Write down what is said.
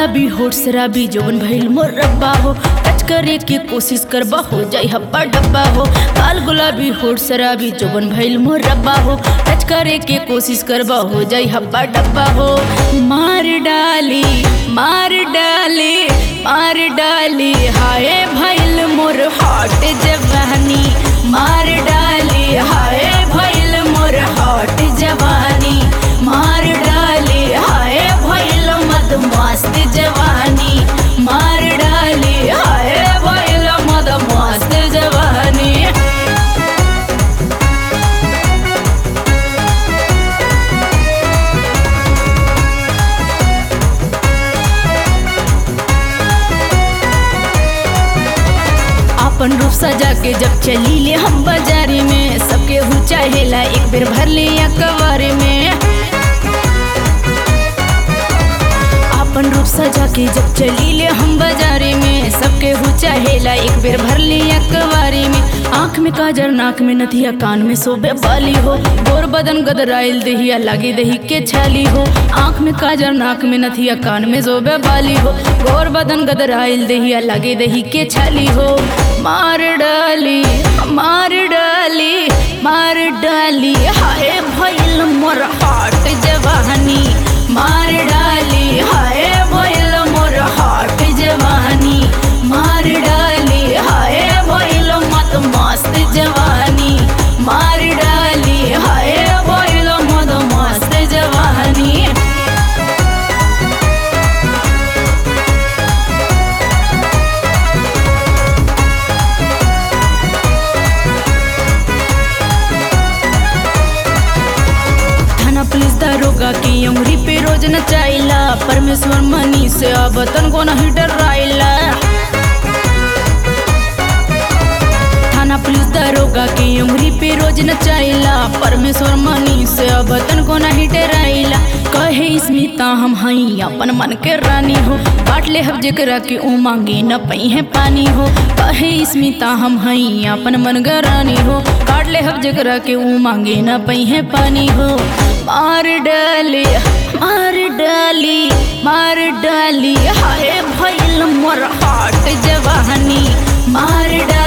गुलाबी होठ शराबी जवन भइल मोर रब्बा हो टच करे के कोशिश करबा हो जाई हब्बा डब्बा हो काल गुलाबी होठ शराबी जवन भइल मोर रब्बा हो टच करे के कोशिश करबा हो जाई हब्बा डब्बा हो मार डाली मार डाली मार डाली हाय भइल मोर हॉट जवानी मार डाली हाय भइल मोर हॉट जवानी मार डाली हाय भइल मद मस्त जवानी मार डाली हाय भइल मद मस्त जवानी अपन रूप सजा के जब चली ले हम बाजारे में सबके हु चाहेला एक बेर भर ले या कवारे में अपन रूप सजा के जब चली ले हम बाजारे में सबके हु चाहेला एक बेर भर ले या कवारे में आँख में काजर नाक में नथिया कान में सोबे बाली हो गोर बदन गदराइल दहिया लागे दही के छाली हो आँख में काजर नाक में नथिया कान में सोबे बाली हो गोर बदन गदराइल दहिया लागे दही के छाली हो मार डाली मार डाली मार डाली हाय भइल मोर हाट जवानी मार डाली हाय भइल मोर हाट जवानी मार डाली हाय भइल मत मस्त जवानी मार डाली हाय भइल मत मस्त जवानी थाना पुलिस दारोगा की उंगली पे रोज नचाइला परमेश्वर मनी से अब तन को नहीं डराइला थाना पुलिस दारोगा की उंगली पे रोज नचाइला परमेश्वर मनी से अब तन को नहीं डराइला कहे स्मिता हम हई अपन मन के रानी हो बांट ले हब जेकरा के ऊ मांगे न पई है पानी हो कहे स्मिता हम हई अपन मन के रानी हो काट ले हब जेकरा के ऊ मांगे न पई है पानी हो मार डाली मार डाली मार डाली हाय भइल मोर हाट जवानी मार डाली